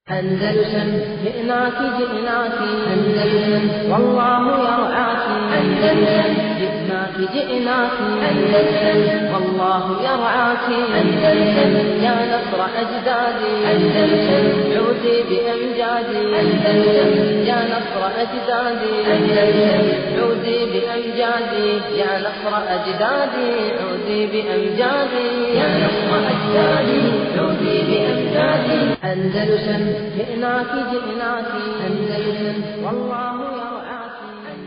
أندلسن جئناك جئناك أندلسن والله يرعاك أندلسن جئناك جئناك أندلسن والله يرعاك أندلسن يا نصر أجدادي أندلسن عودي بأمجادي أندلسن يا نصر أجدادي أندلسن عودي بأمجادي يا نصر أجدادي عودي بأمجادي يا نصر أجدادي عودي بأمجادي أندلسن جئناك جئناك أندلسن والله يرعاك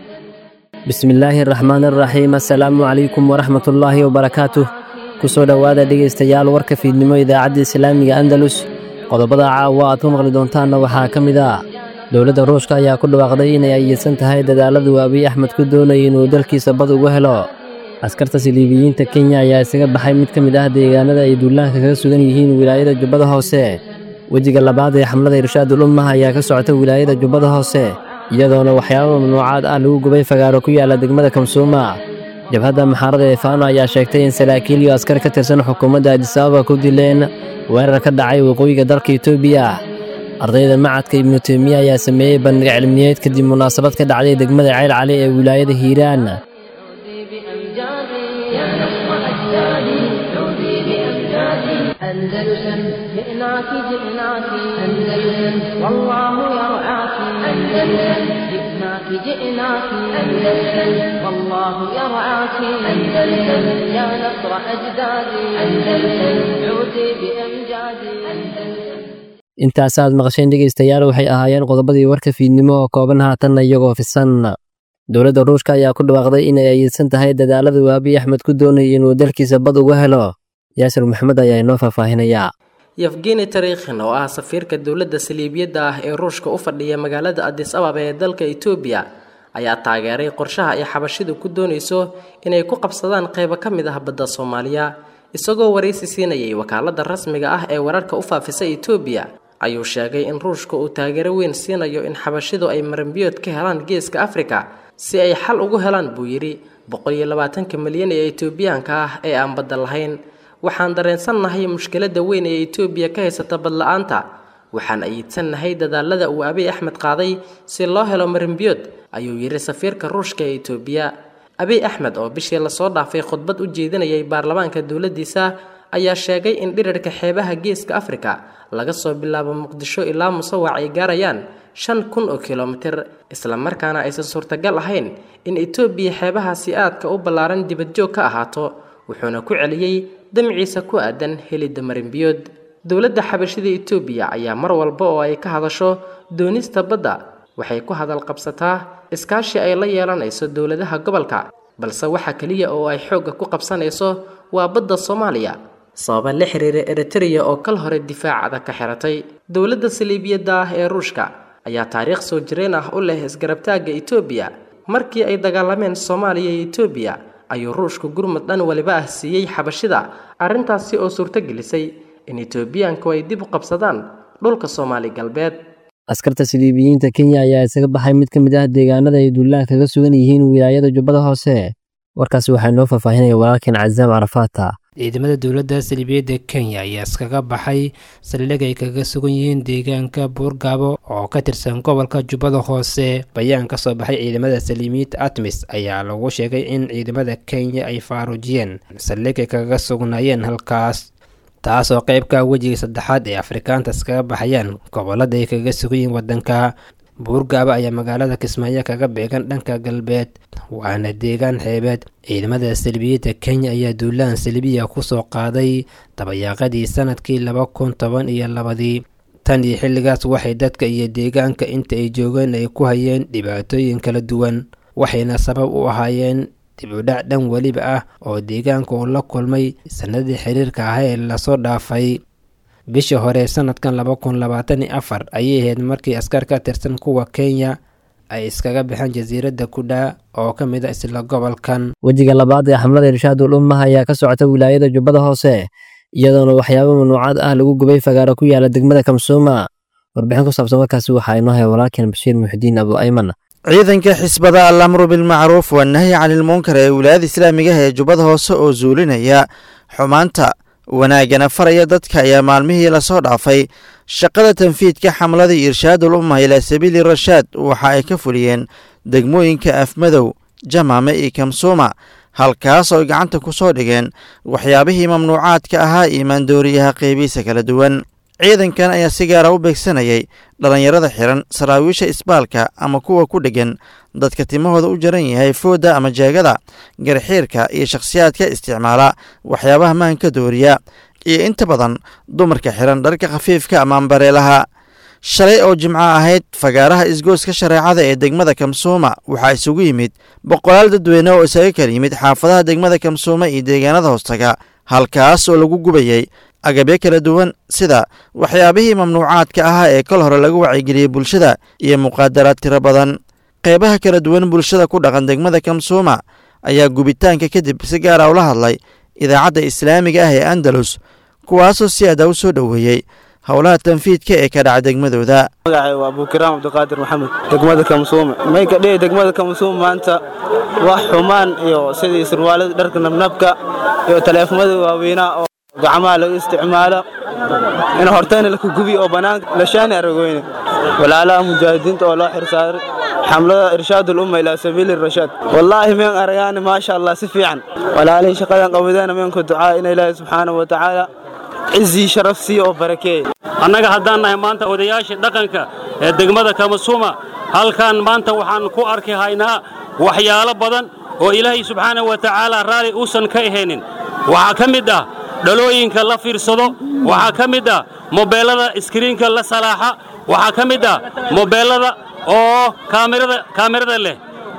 bismi illaahi araxmaan araxiim assalaamu calaykum waraxmatullaahi wabarakaatuh ku soo dhowaada dhegaystayaal warka fiidnimo idaacadda islaamiga andalus qodobada caawa aad ku maqli doontaanna waxaa ka mid ah dowladda ruushka ayaa ku dhawaaqday inay ayidsan tahay dadaaladu abiy axmed ku doonaya inuu dalkiisa bad uga helo askarta siliibiyiinta kenya ayaa isaga baxay mid ka mid ah deegaanada ay duulaanka kaga sugan yihiin wilaayada jubbada hoose wejiga labaad ee xamlada irshaadul ummah ayaa ka socota wilaayada jubbada hoose iyadoona waxyaaba mamnuucaad ah lagu gubay fagaaro ku yaala degmada kamsuuma jabhadda maxaarada ee faano ayaa sheegtay in saraakiil iyo askar ka tirsan xukuumadda adisababa ku dileen weerar ka dhacay waqooyiga dalka etoobiya ardayda macadka ibnu teymiya ayaa sameeyey bandhig cilmiyeed kadib munaasabad ka dhacday degmada ceyl cali ee wilaayada hiiraan عودي بأمجادي يا نصر أجدادي عودي بأمجادي أندلسن جئناك جئناك أندلسن والله يرعاك أندلسن جئناك جئناك أندلسن والله يرعاك أندلسن يا نصر أجدادي أندلسن عودي بأمجادي أندلسن intaasaad maqasheen dhegaystayaal waxay ahaayeen qodobadii warka fiidnimo oo kooban haatanna iyagoo fisan dowladda ruushka ayaa ku dhawaaqday inay ayidsan tahay dadaalada uu abiy axmed ku doonaya inuu dalkiisa bad uga helo yaasir maxamed ayaa inoo faahfaahinayaa yefgeni tarikhin oo ah safiirka dowladda saliibiyadda ah ee ruushka u fadhiya magaalada adis ababa ee dalka etoobiya ayaa taageeray qorshaha ay xabashidu ku doonayso inay ku qabsadaan qaybo ka mid ah badda soomaaliya isagoo waraysi siinayay wakaaladda rasmiga ah ee wararka u faafisa etoobiya ayuu sheegay in ruushka uu taageero weyn siinayo in xabashidu ay maranbiyood ka helaan geeska afrika si ay xal ugu helaan buu yidhi boqol iyo labaatanka milyan ee etoobiyaanka ah ee aan badda lahayn waxaan dareensannahay mushkiladda weyn ee etoobiya ka haysata badla-aanta waxaan ayidsannahay dadaalada uu abiy axmed qaaday si loo helo maranbiyood ayuu yidhi safiirka ruushka ee etoobiya abiy axmed oo bishii lasoo dhaafay khudbad u jeedinayay baarlamaanka dowladdiisa ayaa sheegay in dhirarka xeebaha geeska afrika laga soo bilaabo muqdisho ilaa musawac ay gaarayaan shan kun oo kilomitir islamarkaana aysan suurtagal ahayn in etoobiya xeebahaasi aadka u ballaaran dibadjoog ka ahaato wuxuuna ku celiyey damciisa ku aadan helidda marinbiyood dowladda xabashida etoobiya ayaa mar walba oo ay ka hadasho doonista badda waxay ku hadal qabsataa iskaashi ay la yeelanayso dowladaha gobolka balse waxa keliya oo ay xoogga ku qabsanayso waa badda soomaaliya sababa la xiriira eritreya oo kal hore difaacada ka xiratay dowladda saliibiyadda ah ee ruushka ayaa taariikh soo jireen ah u leh isgarabtaagga etoobiya markii ay dagaalameen soomaaliya iyo etoobiya ayuu ruushku gurmud dhan waliba ah siiyey xabashida arrintaasi oo suurto gelisay in etoobiyaanku ay dib u qabsadaan dhulka soomaali galbeed askarta siliibiyiinta kenya ayaa isaga baxay mid ka mid ah deegaanada ay duulaanka kaga sugan yihiin wilaayada jubbada hoose warkaasi waxaa inoo faahfaahinaya walaalkeen cazaam carafaata ciidamada dowladda saliibiyadda kenya ayaa iskaga baxay saldhig ay kaga sugan yihiin deegaanka buurgaabo oo ka tirsan gobolka jubbada hoose bayaan ka soo baxay ciidamada saliimiyiinta atmis ayaa lagu sheegay in ciidamada kenya ay faaruujiyeen saldhig ay kaga sugnaayeen halkaas taasoo qeybka wejiga saddexaad ee afrikaanta iskaga baxayaan gobolada ay kaga sugan yihiin waddanka buurgaaba ayaa magaalada kismaayo kaga beegan dhanka galbeed waana deegaan xeebeed ciidamada salbiyiinta kenya ayaa duulaan salbiya kusoo qaaday dabayaaqadii sanadkii laba kun toban iyo labadii tan iyo xilligaas waxay dadka iyo deegaanka inta ay joogeen ay ku hayeen dhibaatooyin kala duwan waxayna sabab u ahaayeen dibudhac dhan weliba ah oo deegaanka uu la kulmay sanadii xiriirka ah ee lasoo dhaafay bishii hore sanadkan laba kun labaatan iyo afar ayay ahayd markii askar ka tirsan kuwa kenya ay iskaga baxeen jasiiradda kudhaa oo ka mid a isla gobolkan wejiga labaad ee xamlada irshaadul ummah ayaa ka socota wilaayada jubbada hoose iyadoona waxyaabo mamnuucaad ah lagu gubay fagaaro ku yaala degmada kamsuuma warbixin ku saabsan warkaasi waxaa inoo haya walaalkeen bashiir muxidiin abu ayman ciidanka xisbada alamru bilmacruuf wanahyi canilmunkar ee wilaayada islaamiga ah ee jubbada hoose oo zuulinaya xumaanta wanaaggana faraya dadka ayaa maalmihii lasoo dhaafay shaqada tanfiidka xamladii irshaadul umma ilaa sabiili rashaad waxa ay ka fuliyeen degmooyinka afmadow jamaame iyo kamsuuma halkaas oo ay gacanta ku soo dhigeen waxyaabihii mamnuucaadka ahaa iyo maandooriyaha qeybihiisa kala duwan ciidankan ayaa si gaara u beegsanayay dhallinyarada xiran saraawiisha isbaalka ama kuwa ku dheggan dadka timahooda u jaran yahay foodda ama jeegada garxiirka iyo shakhsiyaadka isticmaala waxyaabaha maanka dooriya iyo inta badan dumarka xiran dharka khafiifka ama ambareelaha shalay oo jimco ahayd fagaaraha isgooska shareecada ee degmada kamsuuma waxaa isugu yimid boqolaal dadweyne oo isaga kala yimid xaafadaha degmada kamsuuma iyo deegaanada hoostaga halkaas oo lagu gubayay agabyo kala duwan sida waxyaabihii mamnuucaadka ahaa ee kol hore lagu wacyigeliyey bulshada iyo muqaadaraad tiro badan qeybaha kala duwan bulshada ku dhaqan degmada kamsuuma ayaa gubitaanka kadib si gaara ula hadlay idaacadda islaamiga ah ee andalus kuwaasoo si adaa u soo dhoweeyey howlaha tanfiidka ee ka dhaca degmadooda magacay waa abukiraam cabdiqaadir maxamed degmada kamsuume mayka dhihi degmada kamsuume maanta wax xumaan iyo sidii surwaalada dharka nabnabka iyo taleefamada waaweynaa oo gacmaha lagu isticmaalo in hortayna laka gubiyo oo bannaanka lashaani aragoyne walaalaha mujaahidiinta oo loo xirsaaray xamlada irshaadul umma ilaa sabiili rashaad wallaahi meen aragaani maasha allah si fiican walaalihii shaqadan qabadeena meenku ducaa in ilaahi subxaanahu wa tacaala cizii sharaf siiyo oo barakeeye annaga haddaan nahay maanta odayaashii dhaqanka ee degmada kamasuuma halkan maanta waxaan ku arki haynaa waxyaalo badan oo ilaahay subxaanahu wa tacaala raalli uusan ka ahaynin waxaa ka mid ah dhalooyinka la fiirsado waxaa ka mid ah mobeellada iskriinka la salaaxa waxaa ka mid ah mobeellada oo kaamirada leh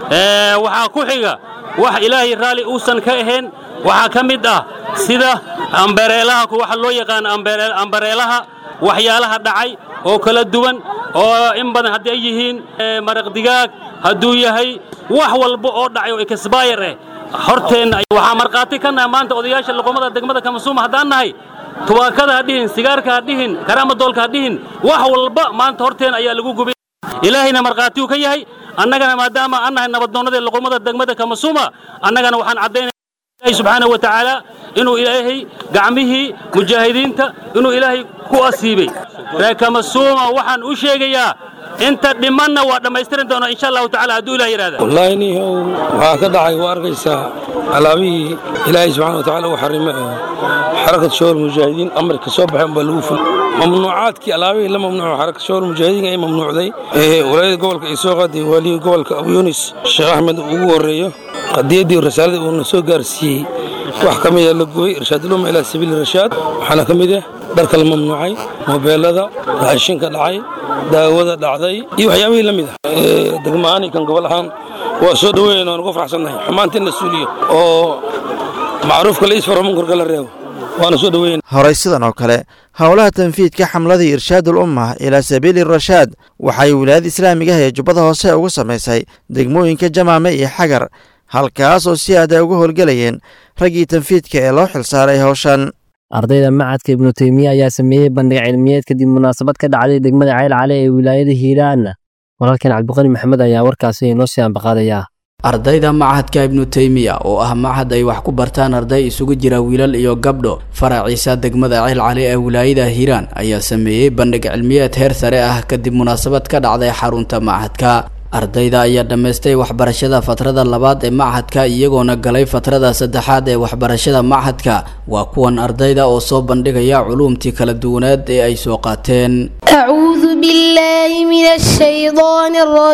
waxaa ku xiga wax ilaahay raalli uusan ka ahayn waxaa ka mid ah sida ambareelaha waxa loo yaqaan ambareelaha waxyaalaha dhacay oo kala duwan oo in badan haddii ay yihiin maraq digaag hadduu yahay wax walba oo dhacay oo ekasbayar eh horteenna waxaa markhaati ka nahay maanta odayaasha luqumada degmada kamasuuma haddaan nahay tubaakada ha dhihin sigaarka ha dhihin karaamadoolka ha dhihin wax walba maanta horteen ayaa lagu gubay ilaahayna markhaati uu ka yahay annagana maadaama aan nahay nabaddoonnada luqumada degmada kamasuuma annagana waxaan caddaynaya ilahi subxaanahu wa tacaala inuu ilaahay gacmihii mujaahidiinta inuu ilaahay ku asiibay reer kamasuuma waxaan u sheegayaa inta dhimanna waa dhammaystiran doonaa insha allahu tacala hadduu ilah yidhahda wallaahi nihow waxaa ka dhacay waa arkaysaa alaabihii ilaahay subxana wa tacala uu xarime ee xarakat shawar mujaahidiin amarka soo baxeen baa lagu ful mamnuucaadkii alaabihii la mamnuuco xarakat shawar mujaahidiin ay mamnuucday ee walaayada gobolka ay soo qaaday waalihii gobolka abu yunis sheekh axmed ugu horreeyo qadiyaddii rasaaladii uuna soo gaarsiiyey wax ka mida la gubay irshaadulumma ilaa sabiili rashaad waxaana ka mid ah dharka la mamnuucay mobeelada raashinka dhacay daawada dhacday iyo waxyaabihii la mid ah degma'aan iyo kan gobol ahaan waa soo dhoweyn waan ugu faraxsannahay xumaanta in la suuliyo oo macruufka la isfaro munkarka la reebo waana soo dhoweyn horey sidan oo kale howlaha tanfiidka xamladii irshaadul umma ilaa sabiili rashaad waxay wilaayada islaamiga ah ee jubbada hoose ugu samaysay degmooyinka jamaame iyo xagar halkaas oo si aada uga howlgelayeen raggii tanfiidka ee loo xilsaaray howshan ardayda macadka ibnu teymiya ayaa sameeyey bandhig cilmiyeed kadib munaasabad ka dhacday degmada ceyl cale ee wilaayada hiiraan walaalkan cabdiqani maxamed ayaa warkaasi inoo sii ambaqaadaya ardayda machadka ibnu teymiya oo ah machad ay wax ku bartaan arday isugu jira wiilal iyo gabdho faraciisa degmada ceyl cali ee wilaayada hiiraan ayaa sameeyey bandhig cilmiyeed heer sare ah kadib munaasabad ka dhacday xarunta machadka ardayda ayaa dhammaystay waxbarashada fatrada labaad ee machadka iyagoona galay fatrada saddexaad ee waxbarashada machadka waa kuwan ardayda oo soo bandhigaya culuumtii kala duwaneed ee ay soo qaateen أعوذ بالله من الشيطان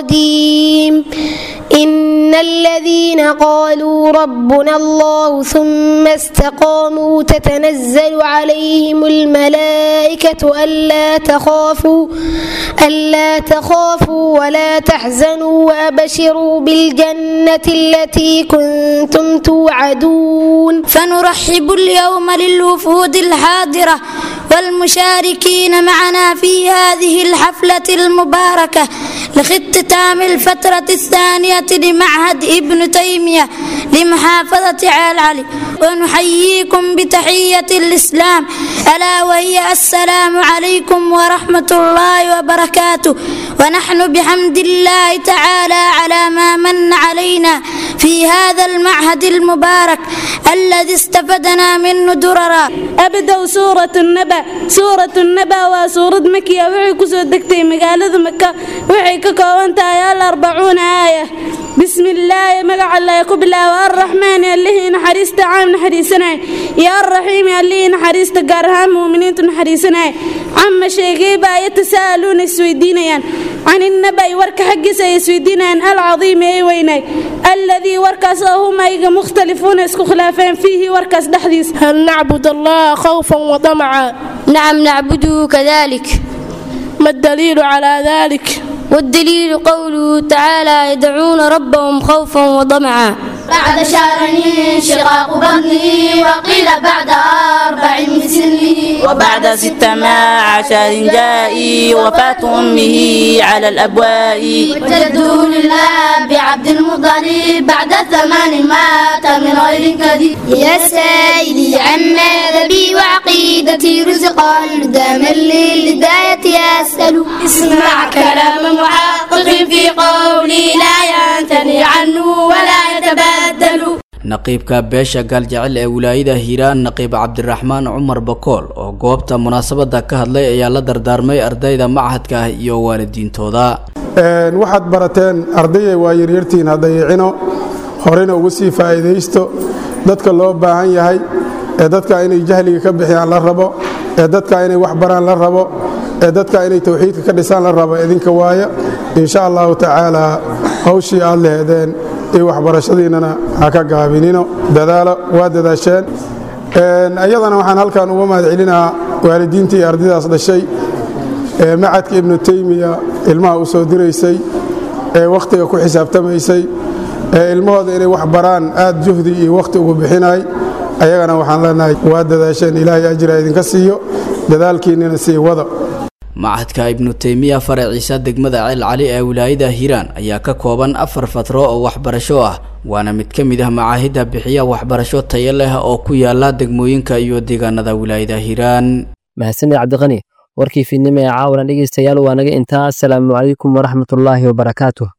الرجيم إن الذين قالوا ربنا الله ثم استقاموا تتنزل عليهم الملائكة ألا تخافوا ألا تخافوا ولا تحزنوا وأبشروا بالجنة التي كنتم توعدون فنرحب اليوم للوفود الحاضرة والمشاركين معنا في هذه الحفلة المباركة لاختتام الفترة الثانية لمعهد ابن تيمية لمحافظة عال علي ونحييكم بتحية الإسلام ألا وهي السلام عليكم ورحمة الله وبركاته ونحن بحمد الله تعالى على ما من علينا في هذا المعهد المبارك الذي استفدنا منه دررا أبدأ سورة النبأ سورة النبأ وسورة مكية وحي كسو دكتي مقالة مكة وحي ككوانتا يا الأربعون آية بسم الله مقع الله يكب الله والرحمن اللي نحريست عام نحريسنا يا الرحيم اللي نحريست قارهام مؤمنين نحريسنا عم شيقيبا يتساءلون السويدينيان عن النبأ ورك حق سيسويدينيان العظيم اي ويني الذي وركس هم ايغا مختلفون اسكو خلافين فيه وركس دحديس هل نعبد الله خوفا وطمعا نعم نعبده كذلك ما الدليل على ذلك والدليل قوله تعالى يدعون ربهم خوفا وطمعا بعد شهر انشقاق بطنه وقيل بعد أربع من سنه وبعد ست مع عشر جائي وفاة أمه على الأبواء وجده لله بعبد المطلب بعد ثمان مات من غير كذب يا سيدي عن مذهبي وعقيدتي رزقا داما للهداية أسأل اسمع كلام محقق في قولي لا ينتني عنه ولا يتبدل naqiibka beesha gaaljecel ee wilaayada hiiraan naqiib cabdiraxmaan cumar bakool oo goobta munaasabada ka hadlay ayaa la dardaarmay ardayda machadka ah iyo waalidiintooda waxaad barateen ardayay waa yaryartiin haddayicino horena uga sii faa'iidaysto dadka loo baahan yahay ee dadka inay jahliga ka bixiyaan la rabo ee dadka inay wax baraan la rabo ee dadka inay tawxiidka ka dhisaan la rabo idinka waaya insha allahu tacaala hawshii aad leheedeen iyo waxbarashadiinnana ha ka gaabinino dadaalo waa dadaasheen iyadana waxaan halkan uga mahad celinaa waalidiintii ardaydaas dhashay ee macadka ibnu teymiya ilmaha u soo diraysay ee wakhtiga ku xisaabtamaysay ee ilmahooda inay wax baraan aad juhdi iyo wakhti ugu bixinay ayagana waxaan leenahay waa dadaasheen ilaahay ajira idinka siiyo dadaalkiinnina sii wada machadka ibnu teymiya faraciisa degmada ceel cali ee wilaayada hiiraan ayaa ka kooban afar fatro oo waxbarasho ah waana mid ka mid ah macaahidda bixiya waxbarasho tayo leh oo ku yaala degmooyinka iyo deegaanada wilaayada hiiraan mahadsanid cabdiqani warkii fiidnimo ee caawana dhegeystayaal waa naga intaa asalaamu calaykum waraxmatullaahi wabarakaatuh